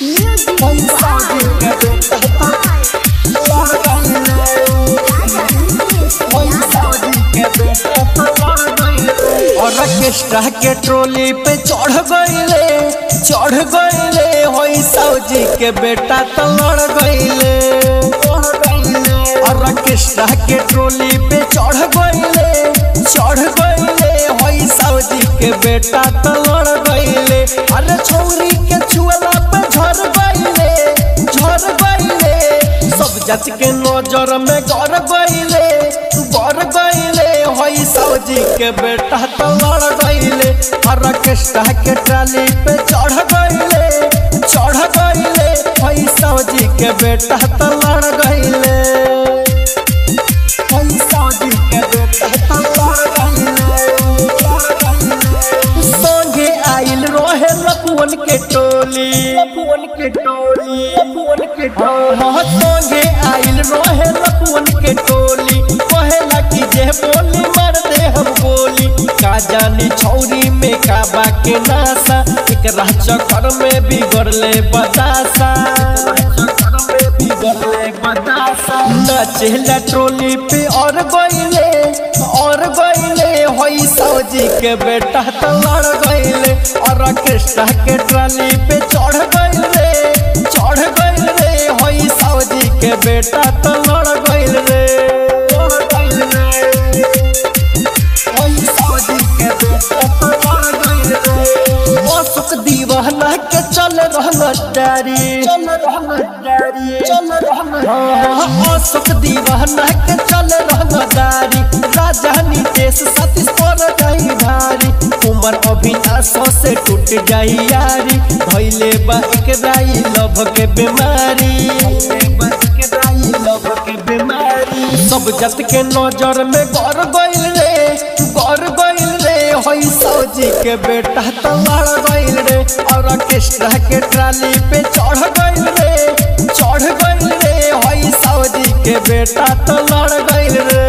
पैसा जी के बेटा लड़ गइले पैसा जी के बेटा लड़ गइले ऑर्केस्ट्रा के ट्रोली पे चढ़ गइले चढ़ गइले होई सौजी के बेटा तो लड़ गइले ऑर्केस्ट्रा के ट्रोली पे चढ़ गइले चढ़ गइले होई सौजी के बेटा तो लड़ गइले अरे छौरी के छुअला पे झड़ गइले झड़ गइले सब जात के नजर में गड़ गइले गड़ गइले होई सौजी के बेटा तो लड़ गइले ऑर्केस्ट्रा के ट्राली पे चढ़ गइले चढ़ गइले होई सौजी के बेटा तो लड़ गइले होई सौजी के बेटा तो लड़ गइले संगे आइल रहे लपुअन के टोली लपुअन के टोली लपुअन के टोली संगे आइल रहे लपुअन के टोली कहेला कि जे बोली मार दे हम गोली का जानी छौरी में का बा के नासा एक चक्कर में बिगड़ले बतासा नचेला ट्रोली पे और गइले और गइले होई सौजी के बेटा तो लड़ गइले और ऑर्केस्ट्रा के ट्राली पे चढ़ गइले चढ़ गइले होई सौजी के बेटा तो लड़ गइले होई सौजी के बेटा तो लड़ गइले मौसुक दीवाना के चल रहल डारी चल रहल डारी चल रहल मौसुक दीवाना के चल रहल डारी राजधानी देश सतीश पर जाई भारी उमर अभिनाश से टूट जाई यारी भइले बा एकराई लभ के बीमारी लभ के बीमारी सब जत के नजर में गड़ गइल रे गड़ गइल रे होई सौजी के बेटा तो लड़ गइल रे और ऑर्केस्ट्रा के ट्राली पे चढ़ गइल रे चढ़ गइल रे होई सौजी के बेटा तो लड़ गइल रे